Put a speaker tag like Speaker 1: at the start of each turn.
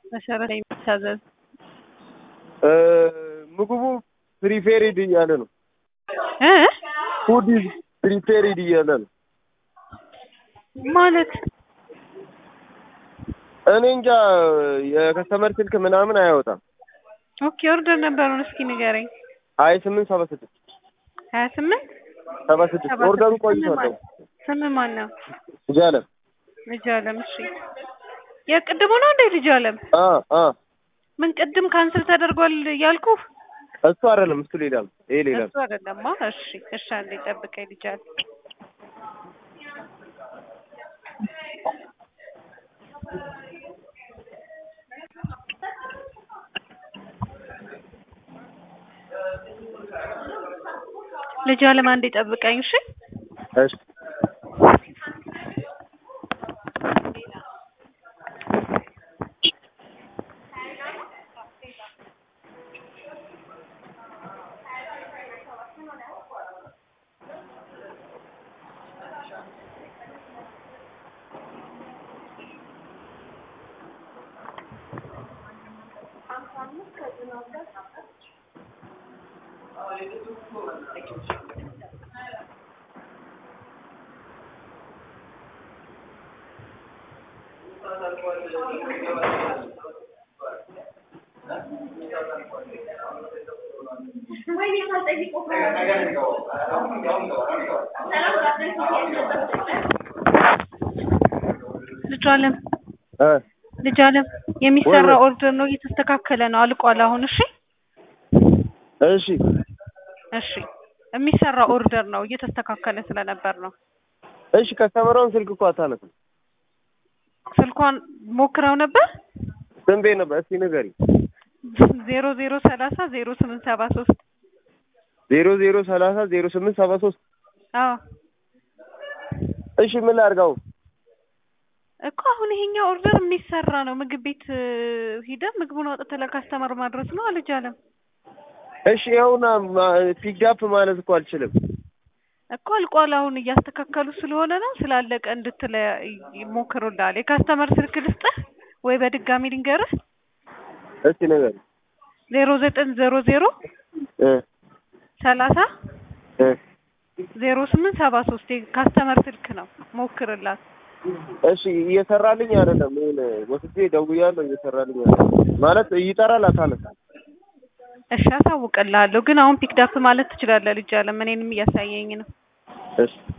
Speaker 1: መሰረት የሚታዘዝ
Speaker 2: ምግቡ ፕሪፔሪድ እያለ ነው።
Speaker 1: እ
Speaker 2: ፉድ ኢዝ ፕሪፔሪድ እያለ ነው።
Speaker 1: ማለት
Speaker 2: እኔ እንጃ የከስተመር ስልክ ምናምን አያወጣም።
Speaker 1: ኦኬ ኦርደር ነበሩን እስኪ ንገረኝ።
Speaker 2: ሀያ ስምንት ሰባ ስድስት
Speaker 1: ሀያ ስምንት
Speaker 2: ሰባ ስድስት ኦርደሩ ቆይቷል።
Speaker 1: ስም ማን ነው?
Speaker 2: ልጅ አለም
Speaker 1: ልጅ አለም። እሺ የቅድሙ ነው እንዴ ልጅ አለም?
Speaker 2: አ አ
Speaker 1: ምን ቅድም ካንስል ተደርጓል ያልኩ
Speaker 2: እሱ አይደለም እሱ ሌላ ነው። ይሄ ሌላ ነው።
Speaker 1: እሱ አይደለማ። እሺ እሺ፣ አንዴ ጠብቀኝ ልጅ አለም። ልጅ አለም አንዴ ጠብቀኝ እሺ።
Speaker 2: እሺ
Speaker 1: ልጅ አለም
Speaker 2: እ
Speaker 1: ልጅ አለም የሚሰራ ኦርደር ነው፣ እየተስተካከለ ነው፣ አልቋል አሁን። እሺ
Speaker 2: እሺ
Speaker 1: እሺ፣ የሚሰራ ኦርደር ነው፣ እየተስተካከለ ስለነበር ነው።
Speaker 2: እሺ ከስተመሯን ስልክ እኮ አታነሳም።
Speaker 1: ስልኳን ሞክረው ነበር።
Speaker 2: ስንት ቤት ነበር? እስኪ ንገሪኝ።
Speaker 1: ዜሮ ዜሮ ሰላሳ ዜሮ ስምንት ሰባ ሶስት
Speaker 2: ዜሮ ዜሮ ሰላሳ ዜሮ ስምንት ሰባ ሶስት
Speaker 1: አዎ
Speaker 2: እሺ ምን ላድርገው?
Speaker 1: እኮ አሁን ይሄኛው ኦርደር የሚሰራ ነው። ምግብ ቤት ሂደህ ምግቡን አውጥተህ ለካስተመር ማድረስ ነው አልጅ አለም።
Speaker 2: እሺ ይኸውና ፒክዳፕ ማለት እኮ አልችልም።
Speaker 1: እኮ አልቋል። አሁን እያስተካከሉ ስለሆነ ነው። ስላለቀ እንድትለ ይሞክሩልሃል። የካስተመር ስልክ ልስጥህ ወይ በድጋሚ ልንገርህ?
Speaker 2: እስኪ ንገሪኝ።
Speaker 1: ዜሮ ዘጠኝ ዜሮ ዜሮ
Speaker 2: እ
Speaker 1: ሰላሳ
Speaker 2: እ
Speaker 1: ዜሮ ስምንት ሰባ ሶስት የካስተመር ስልክ ነው። ሞክርላት።
Speaker 2: እሺ እየሰራልኝ አይደለም። ይሄን ወስጄ ደውያለሁ። እየሰራልኝ አይደለም ማለት ይጠራል፣ አታነሳም።
Speaker 1: እሺ አሳውቅልሃለሁ። ግን አሁን ፒክዳፕ ማለት ትችላለህ ልጅ አለም። እኔንም እያሳየኝ ነው።
Speaker 2: እሺ